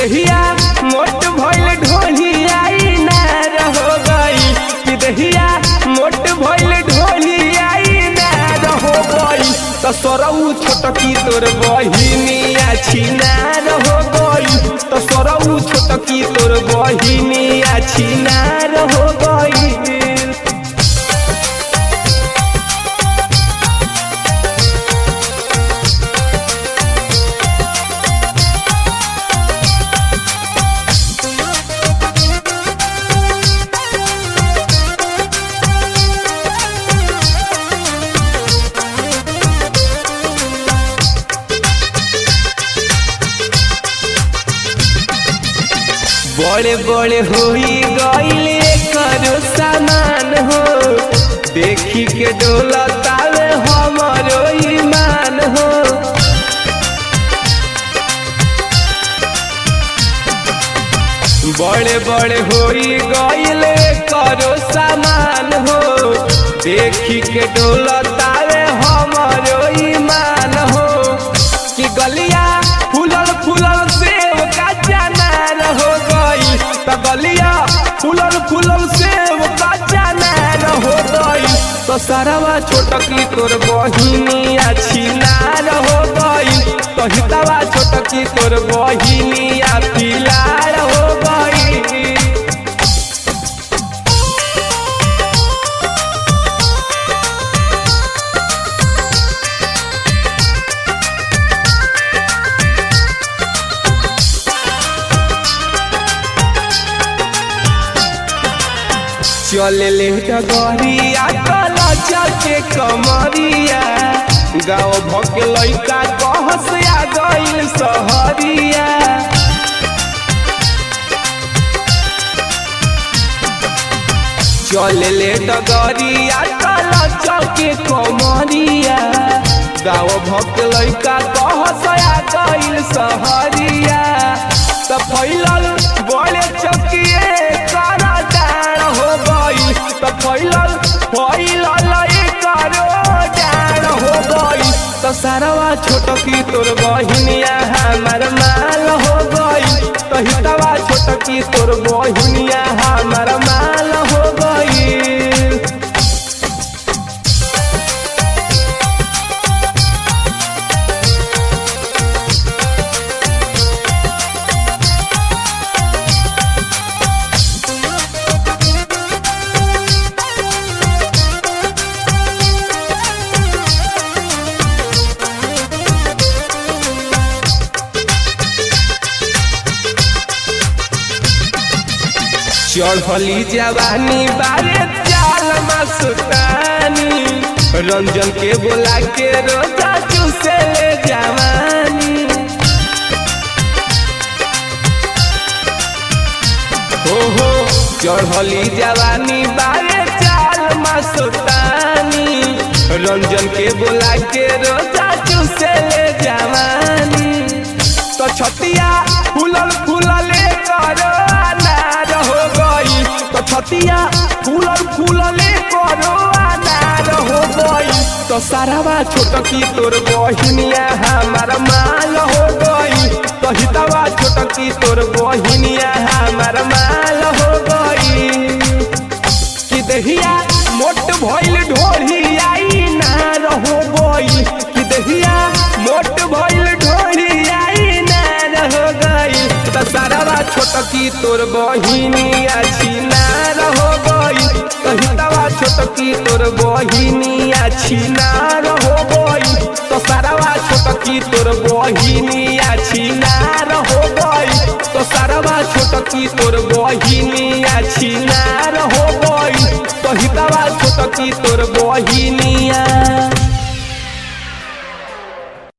दहिया मोट भइल ढोलियाई नार हो गई कि दहिया मोट भइल ढोलियाई नार हो गई त सरऊ छोटकी तोर बहिनिया छिनार हो गई त सरऊ छोटकी तोर बहिनिया छिनार हो गई बड़े बड़े होई गईले करो सामान हो देखी के डोलतावे हमरो ईमान हो बड़े बड़े होई गईले करो सामान हो देखी के डोलतावे हमरो ईमान हो कि गलिया फूलल फूलल सेव का जनार हो गई त गलिया फूलल फूलल सेव का जनार हो गई तो सरवा छोटकी तोर बहिनिया छिनार हो गई तो हितवा छोटकी तोर बहिनिया पिलार हो गई चले ले डगरिया कला चके कमरिया गाँव भके लैका कहस आ गइल सहरिया चले ले डगरिया कला चके कमरिया गाँव भके लैका कहस आ गइल सहरिया त फैलल बड़े चकिए करा डाण हो गई त फैलल फैलल करो डाण हो गई त सारवा छोटकी तोर बहिनिया हमार माल हो गई त हितवा छोटकी तोर बहिनिया हमार माल हो गई चढ़ली जवानी बारे चाल मस्तानी रंजन के बोला के रोजा चूसे ले जवानी हो हो चढ़ली जवानी बारे चाल मस्तानी रंजन के बोला के रोजा चूसे ले जवानी तो छतिया फूलल फूलले करो अनार हो गई तो छतिया फूलल फूलले करो अनार हो गई तो सारावा छोटकी तोर बहिनिया हमार माल हो गई तो हितवा छोटकी तोर बहिनिया हमार माल हो गई कि दहिया मोट भइल ढोलियाई नार हो गई कि दहिया मोट भइल ढोलियाई नार हो गई त सारावा छोटकी तोर बहिनिया छिनार हो गई कहितवा छोटकी तोर बहिनिया छिनार हो गई तो सारावा छोटकी तोर बहिनिया छिनार हो गई तो सारावा छोटकी तोर बहिनिया छिनार हो गई कहितवा छोटकी तोर बहिनिया